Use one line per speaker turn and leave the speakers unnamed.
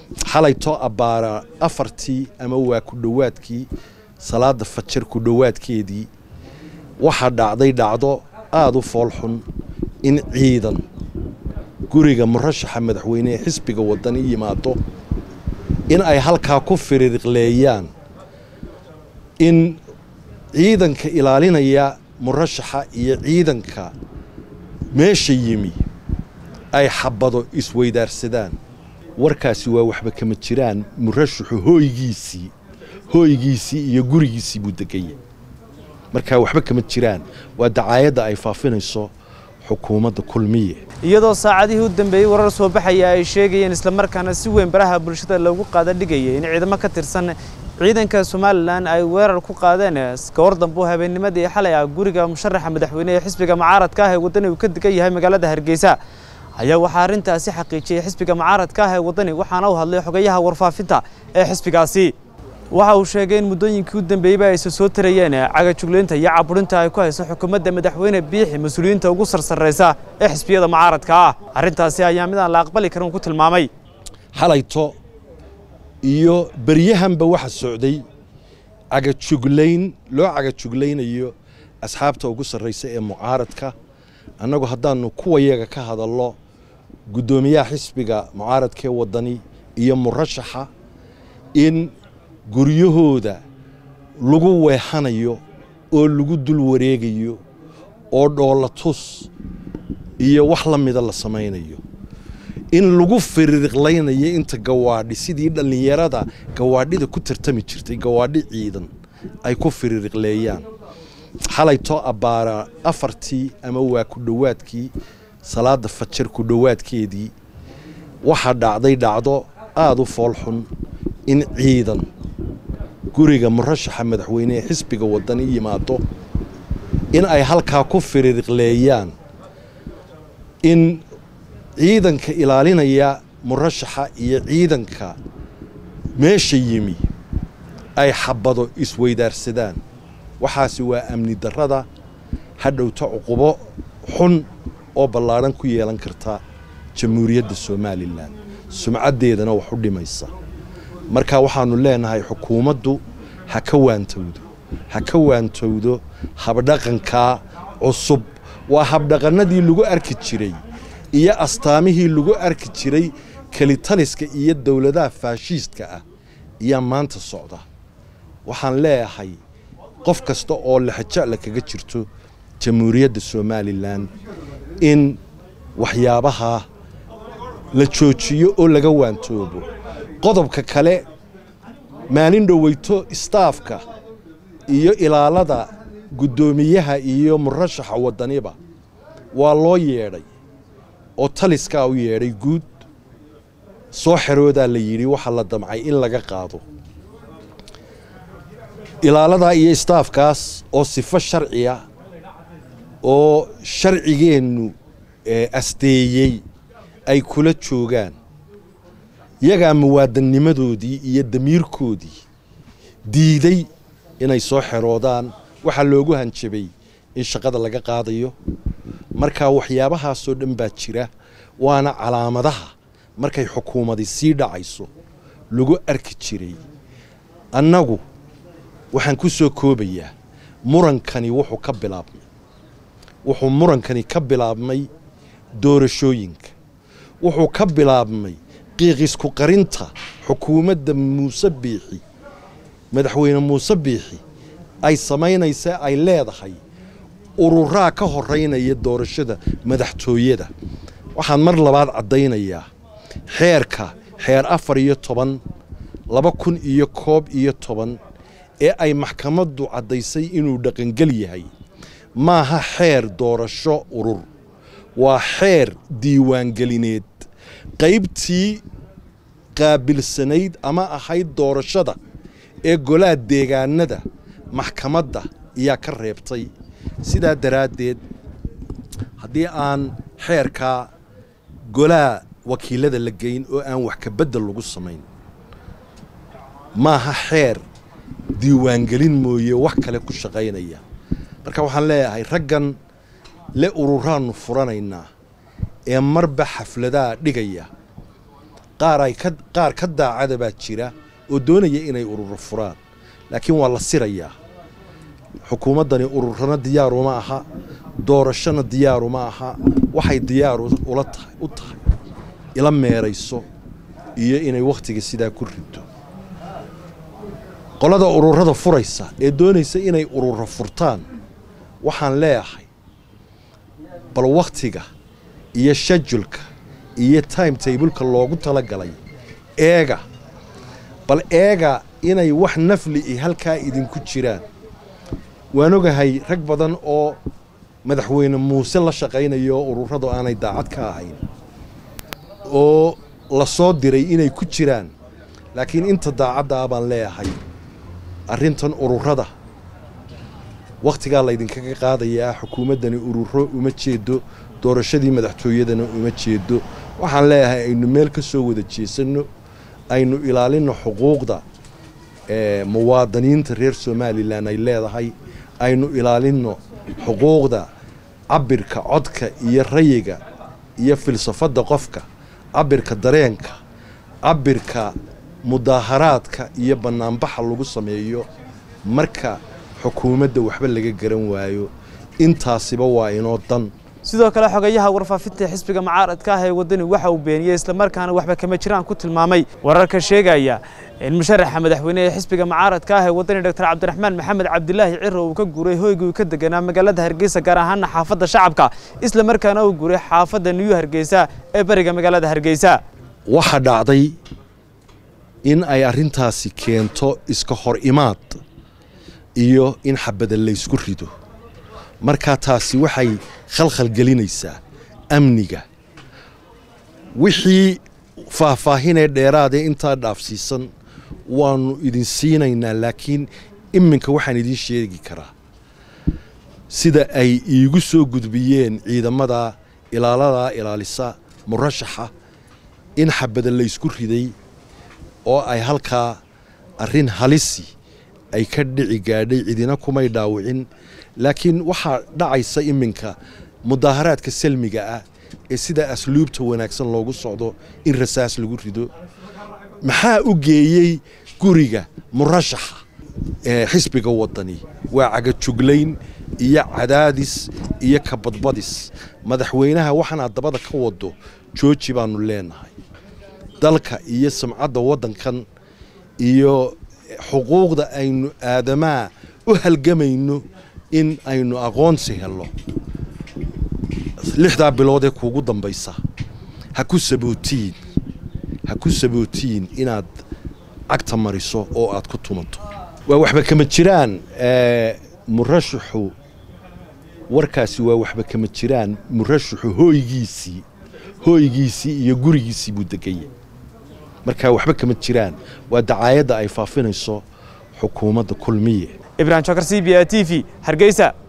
xalayto abbaara afartii ama waa ku dhowaadkii salaada fajar ku dhowaadkeedii waxaa dhacday dhacdo aada u foolxun in ciidan guriga murashaxa madaxweyne ee xisbiga wadani yimaado in ay halkaa ku firiiqleeyaan in ciidanka ilaalinaya murashaxa iyo ciidanka meesha yimi ay xabado isweydaarsadaan warkaasi waa waxba kama jiraan murashaxu hooygiisii hooygiisii iyo gurigiisii buu degaya markaa waxba kama jiraan waa dacaayadda ay faafinayso xukuumadda kulmiye
iyadoo saacadihii u dambeeyey warar soo baxaya ay sheegayeen islamarkaana si weyn baraha bulshada loogu qaada dhigayay in ciidamo ka tirsan ciidanka somalilan ay weerar ku qaadeen kahor dambe oo habeennimadii xalay ah guriga musharaxa madaxweyne ee xisbiga mucaaradka ah ee waddani uu ka degan yahay magaalada hargeysa ayaa waxaa arrintaasi xaqiijiyey xisbiga mucaaradka ah ee waddani waxaana uu hadlay xogayaha warfaafinta ee xisbigaasi waxa uu sheegay in muddooyinkii u dambeeyeyba aysa soo tarayeen cagajuglaynta iyo caburinta ay ku hayso xukuumadda madaxweyne biixi mas-uuliyiinta ugu sarsarraysa ee xisbiyada mucaaradka ah arrintaasi ayaa mid aan la aqbali karin ku tilmaamay
xalayto iyo beryahanba waxa socday cagajuglayn loo cagajuglaynayo asxaabta ugu sarraysa ee mucaaradka annagu haddaannu kuwayaga ka hadallo guddoomiyaha xisbiga mucaaradka ee waddani iyo murashaxa in guryahooda lagu weexanayo oo lagu dul wareegayo oo dhoolatus iyo wax la mida la samaynayo in lagu firiiqlaynayo inta gawaadhi sidii dhallinyarada gawaadhida ku tartami jirtay gawaadhi ciidan ay ku firiiqleeyaan xalayto abbaara afartii ama waa ku dhowaadkii salaada fajar ku dhowaadkeedii waxaa dhacday dhacdo aada u foolxun in ciidan guriga murashaxa madaxweyne ee xisbiga waddani yimaado in ay halkaa ku firiiqleeyaan in ciidanka ilaalinaya murashaxa iyo ciidanka meesha yimi ay xabado isweydaarsadaan waxaasi waa amni darrada hadhowta cuqubo xun oo ballaadhan ku yeelan karta jamhuuriyadda somalilan sumcaddeedana wax u dhimaysa marka waxaannu leenahay xukuumaddu ha ka waantowdo ha ka waantowdo habdhaqankaa cusub waa habdhaqannadii lagu arki jiray iyo astaamihii lagu arki jiray kelitaliska iyo dowladaha faashiistka ah ayaa maanta socda waxaan leeyahay qof kasta oo lexajecla kaga jirto jamhuuriyadda somalilan in waxyaabaha la joojiyo oo laga waantoobo qodobka kale maalin dhoweyto istaafka iyo ilaalada guddoomiyaha iyo murashaxa waddaniba waa loo yeedhay oo taliskaa u yeedhay guud soo xeroodaa la yidhi waxaa la damcay in laga qaado ilaaladaa iyo istaafkaas oo sifo sharciya oo sharcigeennu asteeyey ay kula joogaan yagaa muwaadinnimadoodii iyo damiirkoodii diiday inay soo xeroodaan waxaa loogu hanjabay in shaqada laga qaadayo marka waxyaabahaasoo dhan baa jira waana calaamadaha markay xukuumadi sii dhacayso lagu arki jiray annagu waxaan ku soo koobayaa murankani wuxuu ka bilaabmay wuxuu murankani ka bilaabmay doorashooyinka wuxuu ka bilaabmay qiiqisku qarinta xukuumadda muuse biixi madaxweyne muuse biixi ay samaynaysa ay leedahay ururaa ka horeynaya doorashada madaxtooyada waxaan mar labaad caddaynayaa xeerka xeer afar iyo toban laba kun iyo koob iyo toban ee ay maxkamaddu caddaysay inuu dhaqangel yahay maaha xeer doorasho urur waa xeer diiwaangelineed qaybtii qaabilsanayd ama ahayd doorashada ee golaha deegaanada maxkamadda ayaa ka reebtay sidaa daraaddeed haddii aan xeerkaa golaha wakiilada la geyn oo aan wax ka beddel lagu samayn maaha xeer diiwaangelin mooye wax kale ku shaqaynaya marka waxaan leeyahay raggan le ururaannu furanaynaa ee marba xafladaha dhigaya qaar ay ka qaar ka daacada baa jira oo doonaya inay ururo furaan laakiin waa la sirayaa xukuumaddani ururana diyaaruma aha doorashona diyaaruma aha waxay diyaar ula tahay u tahay ila meerayso iyo inay wakhtiga sidaa ku rido qolada ururada furaysa ee doonaysa inay ururo furtaan waxaan leeyahay bal wakhtiga iyo shajulka iyo time tableka loogu talagalay eega bal eega inay wax nafli i halkaa idinku jiraan waan ogahay rag badan oo madaxweyne muuse la shaqaynayo ururadu aanay daacad ka ahayn oo la soo diray inay ku jiraan laakiin inta daacadda ah baan leeyahay arrintan ururada wakhtigaa laydinkaga qaadayaa xukuumaddani ururo uma jeedo doorashadii madaxtooyadana uma jeedo waxaan leeyahay aynu meel ka soo wada jeesanno aynu ilaalinno xuquuqda muwaadiniinta reer somalilan ay leedahay aynu ilaalinno xuquuqda cabirka codka iyo rayiga iyo filsafadda qofka cabirka dareenka cabirka mudaaharaadka iyo bannaanbaxa lagu sameeyo marka xukuumadda waxba laga garan waayo intaasiba waa inoo dan
sidoo kale xogayaha warfaafinta xisbiga mucaaradka ah ee waddani waxa uu beeniyey islamarkaana waxba kama jiraan ku tilmaamay wararka sheegaya in musharaxa madaxweyne ee xisbiga mucaaradka ah ee waddani doctor cabdiraxmaan maxamed cabdilaahi ciro uu ka guuray hoygii uu ka deganaa magaalada hargeysa gaar ahaana xaafadda shacabka islamarkaana uu guuray xaafadda niyu hargeysa ee bariga magaalada hargeysa
waxaa dhacday in ay arrintaasi keento iska hor imaad iyo in xabada laysku rido markaa taasi waxay khalkhal gelinaysaa amniga wixii faahfaahinee dheeraadee intaa dhaafsiisan waannu idin siinaynaa laakiin iminka waxaan idiin sheegi karaa sida ay iigu soo gudbiyeen ciidamada ilaaladaa ilaalisa murashaxa in xabada laysku riday oo ay halkaa arrin halisi ay ka dhici gaadhay cidina kumay dhaawicin laakiin waxaa dhacaysa iminka mudaaharaadka salmiga ah ee sida asluubta wanaagsan loogu socdo in rasaas lagu rido maxaa u geeyey guriga murashaxa ee xisbiga waddani waa cagajuglayn iyo cadaadis iyo kabadbadis madaxweynaha waxaanaad dabada ka wado jooji baannu leenahay dalka iyo samcadda waddankan iyo xuquuqda aynu aadamaa u halgamayno in aynu aqoonsi helno lixdaa bilood ee kuugu dambaysa ha ku sabootiin ha ku sabootiin inaad cagta mariso oo aad ku tumato waa waxba kama jiraan murashaxu warkaasi waa waxba kama jiraan murashaxu hooygiisii hooygiisii iyo gurigiisii buu degaya markaa waxba kama jiraan waa dacaayadda ay faafinayso xukuumadda kulmiye
ibrahim jokar c b a t v hargeysa